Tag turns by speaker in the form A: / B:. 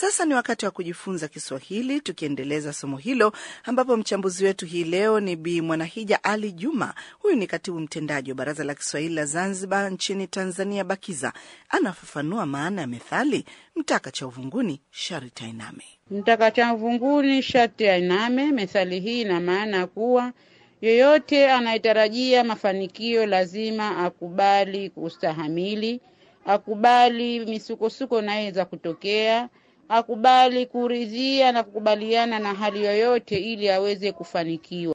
A: Sasa ni wakati wa kujifunza Kiswahili, tukiendeleza somo hilo, ambapo mchambuzi wetu hii leo ni Bi Mwanahija Ali Juma. Huyu ni katibu mtendaji wa Baraza la Kiswahili la Zanzibar nchini Tanzania, BAKIZA. Anafafanua maana ya methali mtaka cha uvunguni sharti ainame.
B: Mtaka cha uvunguni sharti ainame. Methali hii ina maana kuwa yoyote anayetarajia mafanikio lazima akubali kustahamili, akubali misukosuko inayoweza kutokea, akubali kuridhia na kukubaliana na hali yoyote ili aweze kufanikiwa.